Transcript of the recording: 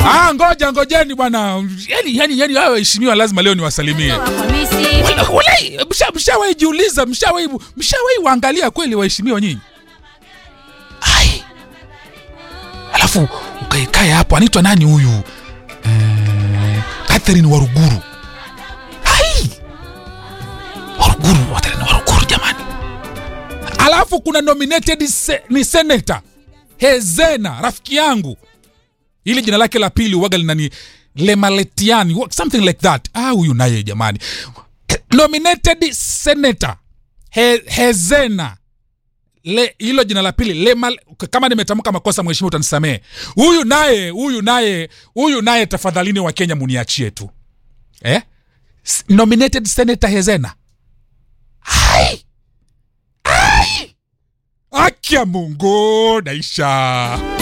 Ah, ngoja ngojeni bwana. Yani yani yani hao waheshimiwa lazima leo niwasalimie. Hamisi. Wala- Walai, msha- mshawahi jiuliza, mshawahi mshawahi waangalia kweli waheshimiwa nyinyi? Ai. Alafu ukaikae hapo anaitwa nani huyu? Eh, Catherine Waruguru. Ai. Waruguru, Catherine Waruguru jamani. Alafu kuna nominated se, ni senator Hezena, rafiki yangu. Ili jina lake la pili uwaga linani Lemaletiani, wa- something like that. Ah, huyu naye jamani. Nominated senator He, Hezena le hilo jina la pili Lemal, kama nimetamka makosa mheshimiwa utanisamee. Huyu naye huyu naye huyu naye tafadhalini wa Kenya muniachie tu. Eh? S- Nominated senator Hezena. Hai! Hai! Akia Mungu naisha.